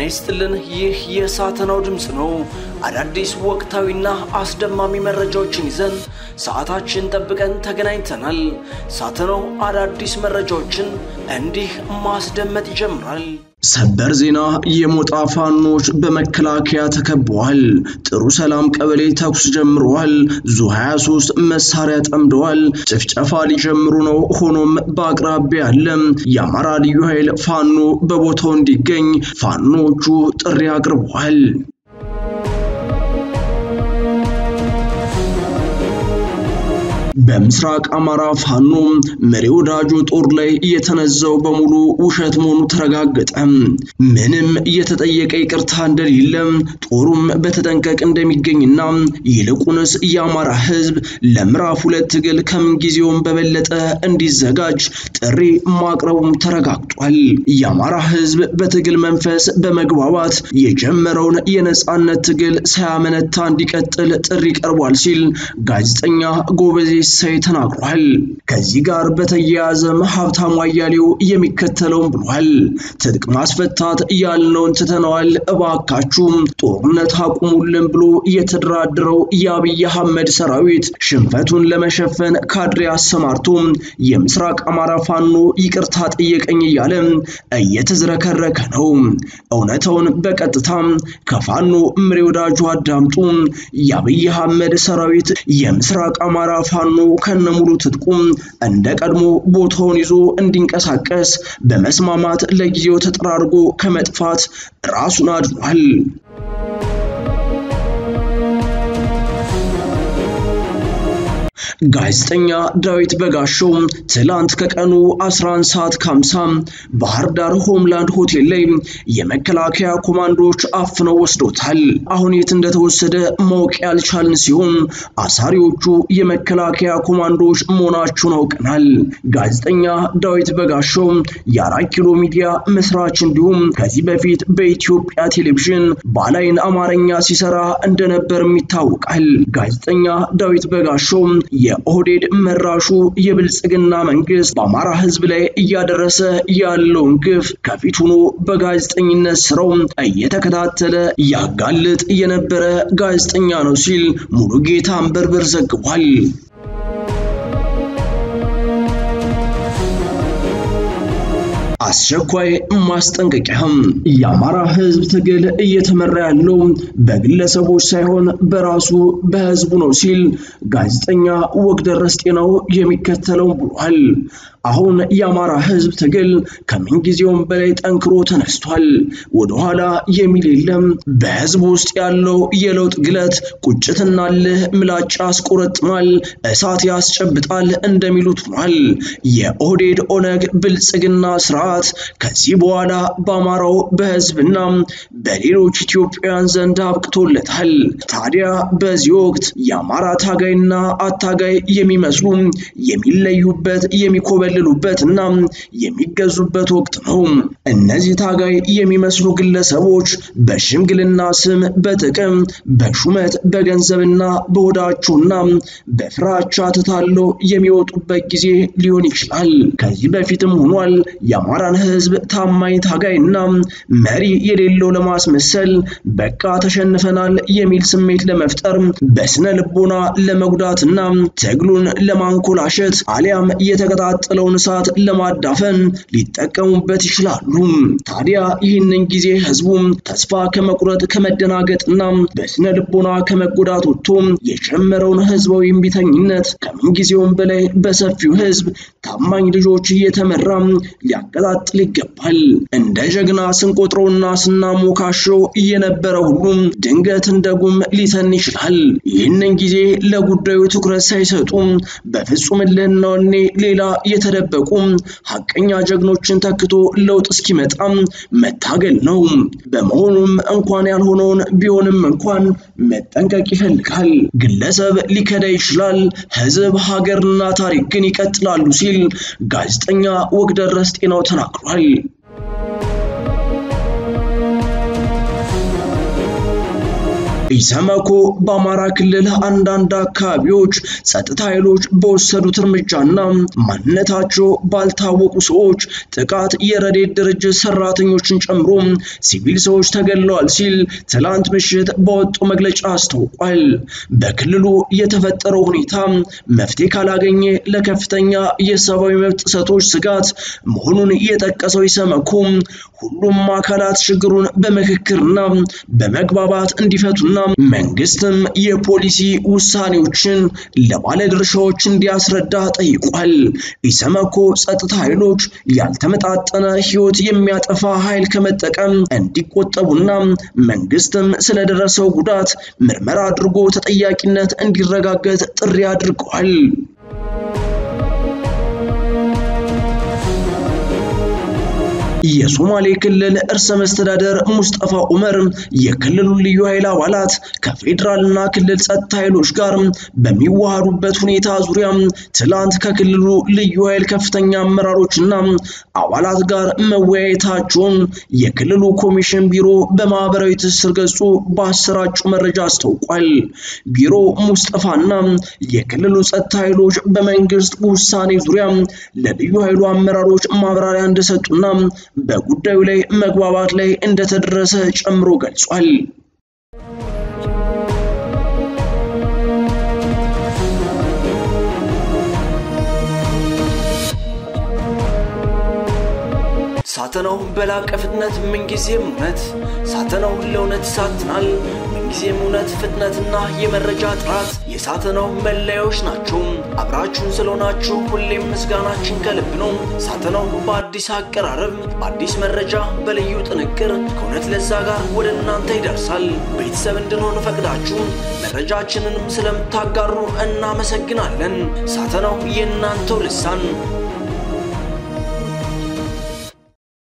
ይስጥልን። ይህ የሳተናው ድምፅ ነው። አዳዲስ ወቅታዊና አስደማሚ መረጃዎችን ይዘን ሰዓታችን ጠብቀን ተገናኝተናል። ሳተናው አዳዲስ መረጃዎችን እንዲህ ማስደመጥ ይጀምራል። ሰበር ዜና የሞጣ ፋኖች በመከላከያ ተከበዋል። ጥሩ ሰላም ቀበሌ ተኩስ ጀምረዋል። ዙ 23 መሳሪያ ጠምደዋል። ጭፍጨፋ ሊጀምሩ ነው። ሆኖም በአቅራቢያ ያለ የአማራ ልዩ ኃይል ፋኖ በቦታው እንዲገኝ ፋኖቹ ጥሪ አቅርበዋል። በምስራቅ አማራ ፋኖ መሪ ወዳጆ ጦር ላይ የተነዛው በሙሉ ውሸት መሆኑ ተረጋገጠ። ምንም የተጠየቀ ይቅርታ እንደሌለ ጦሩም በተጠንቀቅ እንደሚገኝና ይልቁንስ የአማራ ሕዝብ ለምዕራፍ ሁለት ትግል ከምንጊዜውም በበለጠ እንዲዘጋጅ ጥሪ ማቅረቡም ተረጋግጧል። የአማራ ሕዝብ በትግል መንፈስ በመግባባት የጀመረውን የነጻነት ትግል ሳያመነታ እንዲቀጥል ጥሪ ቀርቧል ሲል ጋዜጠኛ ጎበዜ ሳይ ተናግሯል። ከዚህ ጋር በተያያዘም ሀብታሙ አያሌው የሚከተለውን ብሏል። ትጥቅ ማስፈታት ያልነውን ትተነዋል፣ እባካችሁ ጦርነት አቁሙልን ብሎ የተደራደረው የአብይ አህመድ ሰራዊት ሽንፈቱን ለመሸፈን ካድሬ አሰማርቶ የምስራቅ አማራ ፋኖ ይቅርታ ጠየቀኝ እያለ እየተዝረከረከ ነው። እውነታውን በቀጥታ ከፋኖ ምሬ ወዳጁ አዳምጡ። የአብይ አህመድ ሰራዊት የምስራቅ አማራ ፋኖ ከነሙሉ ትጥቁም እንደ ቀድሞ ቦታውን ይዞ እንዲንቀሳቀስ በመስማማት ለጊዜው ተጠራርጎ ከመጥፋት ራሱን አድኗል። ጋዜጠኛ ዳዊት በጋሻው ትላንት ከቀኑ 11 ሰዓት ከ50 ባህር ዳር ሆምላንድ ሆቴል ላይ የመከላከያ ኮማንዶዎች አፍነው ወስዶታል። አሁን የት እንደተወሰደ ማወቅ ያልቻልን ሲሆን አሳሪዎቹ የመከላከያ ኮማንዶዎች መሆናቸውን አውቀናል። ጋዜጠኛ ዳዊት በጋሻው የአራት ኪሎ ሚዲያ መስራች እንዲሁም ከዚህ በፊት በኢትዮጵያ ቴሌቪዥን ባላይን አማርኛ ሲሰራ እንደነበርም ይታወቃል። ጋዜጠኛ ዳዊት በጋሻው የኦህዴድ መራሹ የብልጽግና መንግስት በአማራ ሕዝብ ላይ እያደረሰ ያለውን ግፍ ከፊት ሆኖ በጋዜጠኝነት ስራው እየተከታተለ ያጋልጥ የነበረ ጋዜጠኛ ነው ሲል ሙሉጌታ አንበርበር ዘግቧል። አስቸኳይ ማስጠንቀቂያም የአማራ ህዝብ ትግል እየተመራ ያለው በግለሰቦች ሳይሆን በራሱ በህዝቡ ነው ሲል ጋዜጠኛ ወግደረስ ጤናው የሚከተለው ብሏል። አሁን የአማራ ህዝብ ትግል ከምንጊዜውም በላይ ጠንክሮ ተነስቷል። ወደኋላ የሚል የለም። በህዝብ ውስጥ ያለው የለውጥ ግለት ቁጭትና ልህ ምላጭ ያስቆረጥማል፣ እሳት ያስጨብጣል እንደሚሉት ሆኗል። የኦህዴድ ኦነግ ብልጽግና ስርዓት ከዚህ በኋላ በአማራው በህዝብና በሌሎች ኢትዮጵያውያን ዘንድ አብቅቶለታል። ታዲያ በዚህ ወቅት የአማራ ታጋይና አታጋይ የሚመስሉ የሚለዩበት የሚኮበል ሉበት እና የሚገዙበት ወቅት ነው። እነዚህ ታጋይ የሚመስሉ ግለሰቦች በሽምግልና ስም በጥቅም በሹመት በገንዘብና በሆዳቸውና በፍራቻ ተታለው የሚወጡበት ጊዜ ሊሆን ይችላል። ከዚህ በፊትም ሆኗል። የአማራን ህዝብ ታማኝ ታጋይና መሪ የሌለው ለማስመሰል በቃ ተሸንፈናል የሚል ስሜት ለመፍጠር በስነ ልቦና ለመጉዳትና ትግሉን ለማንኮላሸት አሊያም የተቀጣጠለው ያለውን እሳት ለማዳፈን ሊጠቀሙበት ይችላሉ። ታዲያ ይህንን ጊዜ ህዝቡ ተስፋ ከመቁረጥ ከመደናገጥና በስነ ልቦና ከመጎዳት ወጥቶ የጀመረውን ህዝባዊ እምቢተኝነት ከምንጊዜውም በላይ በሰፊው ህዝብ ታማኝ ልጆች እየተመራ ሊያቀጣጥል ይገባል። እንደ ጀግና ስንቆጥረውና ስናሞካሸው እየነበረ ሁሉም ድንገት እንደ ጉም ሊተን ይችላል። ይህንን ጊዜ ለጉዳዩ ትኩረት ሳይሰጡ በፍጹም እልህና ወኔ ሌላ የተደበቁ ሀቀኛ ጀግኖችን ተክቶ ለውጥ እስኪመጣ መታገል ነው። በመሆኑም እንኳን ያልሆነውን ቢሆንም እንኳን መጠንቀቅ ይፈልጋል። ግለሰብ ሊከዳ ይችላል፣ ህዝብ፣ ሀገርና ታሪክ ግን ይቀጥላሉ ሲል ጋዜጠኛ ወግደረስ ጤናው ተናግሯል። ኢሰመኮ በአማራ ክልል አንዳንድ አካባቢዎች ጸጥታ ኃይሎች በወሰዱት እርምጃና ማንነታቸው ባልታወቁ ሰዎች ጥቃት የረድኤት ድርጅት ሰራተኞችን ጨምሮ ሲቪል ሰዎች ተገድለዋል ሲል ትላንት ምሽት በወጣው መግለጫ አስታውቋል። በክልሉ የተፈጠረው ሁኔታ መፍትሄ ካላገኘ ለከፍተኛ የሰብአዊ መብት ጥሰቶች ስጋት መሆኑን የጠቀሰው ኢሰመኮ ሁሉም አካላት ችግሩን በምክክርና በመግባባት እንዲፈቱና መንግስትም የፖሊሲ ውሳኔዎችን ለባለድርሻዎች እንዲያስረዳ ጠይቋል። ኢሰመኮ ጸጥታ ኃይሎች ያልተመጣጠነ ሕይወት የሚያጠፋ ኃይል ከመጠቀም እንዲቆጠቡና መንግስትም ስለደረሰው ጉዳት ምርመራ አድርጎ ተጠያቂነት እንዲረጋገጥ ጥሪ አድርገዋል። የሶማሌ ክልል እርሰ መስተዳደር ሙስጠፋ ዑመር የክልሉ ልዩ ኃይል አባላት ከፌዴራልና ክልል ጸጥታ ኃይሎች ጋር በሚዋሃዱበት ሁኔታ ዙሪያ ትላንት ከክልሉ ልዩ ኃይል ከፍተኛ አመራሮችና አባላት ጋር መወያየታቸውን የክልሉ ኮሚሽን ቢሮ በማህበራዊ ትስስር ገጹ በአሰራጩ መረጃ አስታውቋል። ቢሮ ሙስጠፋና የክልሉ ጸጥታ ኃይሎች በመንግስት ውሳኔ ዙሪያ ለልዩ ኃይሉ አመራሮች ማብራሪያ እንደሰጡና በጉዳዩ ላይ መግባባት ላይ እንደተደረሰ ጨምሮ ገልጿል። ሳተናው በላቀ ፍጥነት ምንጊዜም እውነት ሳተናው ለእውነት ይሳትናል። ምንጊዜም እውነት፣ ፍጥነትና የመረጃ ጥራት የሳተናው መለያዎች ናቸው። አብራችሁን ስለሆናችሁ ሁሌም ምስጋናችን ከልብ ነው። ሳተናው በአዲስ አቀራረብ፣ በአዲስ መረጃ፣ በልዩ ጥንቅር ከእውነት ለዛ ጋር ወደ እናንተ ይደርሳል። ቤተሰብ እንድንሆን ፈቅዳችሁ መረጃችንንም ስለምታጋሩ እናመሰግናለን። ሳተናው የእናንተው ልሳን